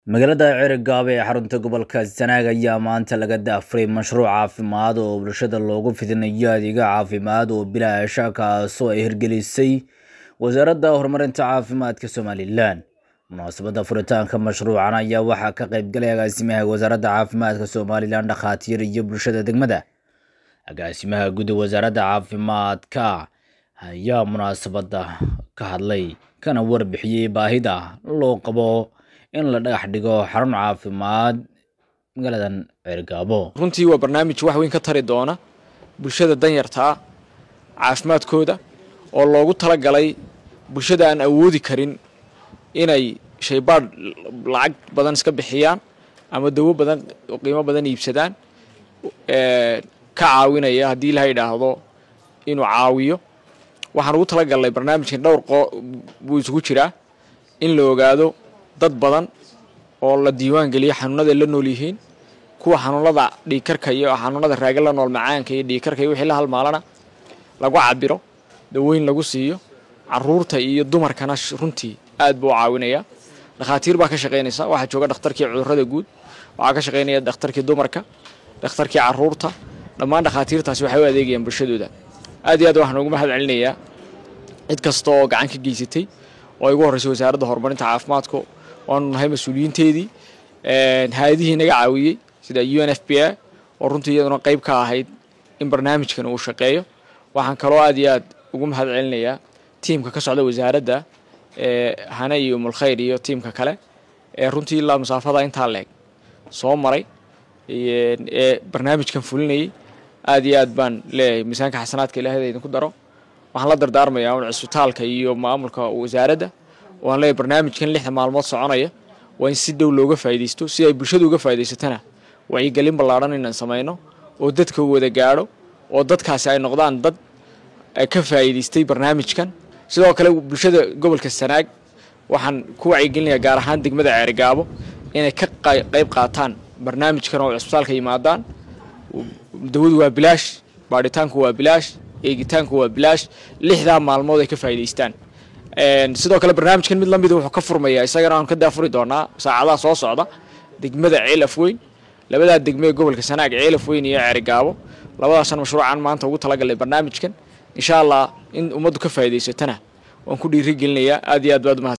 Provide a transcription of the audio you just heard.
magaalada cerigab ee xarunta gobolka sanaag ayaa maanta laga daafuray mashruuc caafimaad oo bulshada loogu fidinayo adeega caafimaad oo bilaasha kaasoo ay hirgelisay wasaaradda horumarinta caafimaadka somalilan munaasabadda furitaanka mashruucan ayaa waxaa ka qaybgalay agaasimaha wasaaradda caafimaadka somalilan dhakhaatiir iyo bulshada degmada agaasimaha guddi wasaaradda caafimaadka ayaa munaasabadda ka hadlay kana warbixiyey baahida loo qabo in la dhagax dhigo xarun caafimaad magaaladan ceergaabo runtii waa barnaamij wax weyn ka tari doona bulshada danyartaa caafimaadkooda oo loogu talagalay bulshada aan awoodi karin inay shaybaadh lacag badan iska bixiyaan ama dawo badan qiimo badan iibsadaan ka caawinaya haddii ilaha idhaahdo inuu caawiyo waxaan ugu talagalnay barnaamijkan dhowr qo buu isugu jiraa in la ogaado dad badan oo la diiwaan geliyo xanuunada la nool yihiin kuwa xanuunada dhiigkarka iyo xanuunada raaga la nool macaanka iyo dhiigkarka iyo wixii la halmaalana lagu cabiro dawooyin lagu siiyo caruurta iyo dumarkana runtii aad buu u caawinaya dhakhaatiir baa ka shaqaynaysa waxaa jooga dhakhtarkii cudurrada guud waxaa ka shaqaynaya dhakhtarkii dumarka dhakhtarkii caruurta dhammaan dhakhaatiirtaasi waxay u adeegayaan bulshadooda aad iyo aad waxaan ugu mahad celinayaa cid kasta oo gacan ka geysatay oo ay ugu horreysay wasaaradda horumarinta caafimaadka waanu nahay mas-uuliyiinteedii hay-adihii naga caawiyey sida u n f b a oo runtii iyaduna qayb ka ahayd in barnaamijkan uu shaqeeyo waxaan kaloo aad iyo aad ugu mahad celinayaa tiimka ka socda wasaaradda hane iyo umulkhayr iyo tiimka kale ee runtii ilaa masaafada intaa leeg soo maray ee barnaamijkan fulinayay aad iyo aad baan leeyahay miisaanka xasanaadka ilaahda idinku daro waxaan la dardaarmayaa un cisbitaalka iyo maamulka wasaaradda waan leeyahay barnaamijkan lixda maalmood soconaya waa in si dhow looga faaidaysto si ay bulshadu uga faa'idaysatana wacyigelin ballaadhan inaan samayno oo dadka wada gaadho oo dadkaasi ay noqdaan dad ka faa'iidaystay barnaamijkan sidoo kale bulshada gobolka sanaag waxaan ku wacyigelinayaa gaar ahaan degmada ceerigaabo inay ka qayb qaataan barnaamijkan oo cisbitaalka yimaadaan dawadu waa bilaash baadhitaanku waa bilaash eegitaanku waa bilaash lixdaa maalmood ay ka faa'idaystaan sidoo kale barnaamijkan mid lamida wuxuu ka furmayaa isagana aan ka daafuri doonaa saacadaha soo socda degmada ceelaf weyn labadaa degme ee gobolka sanaag ceelaf weyn iyo ceerigaabo labadaasan mashruucan maanta ugu talagalnay barnaamijkan insha allah in ummaddu ka faa'idaysatana waan ku dhiiri gelinayaa aad iyo aad baad umahad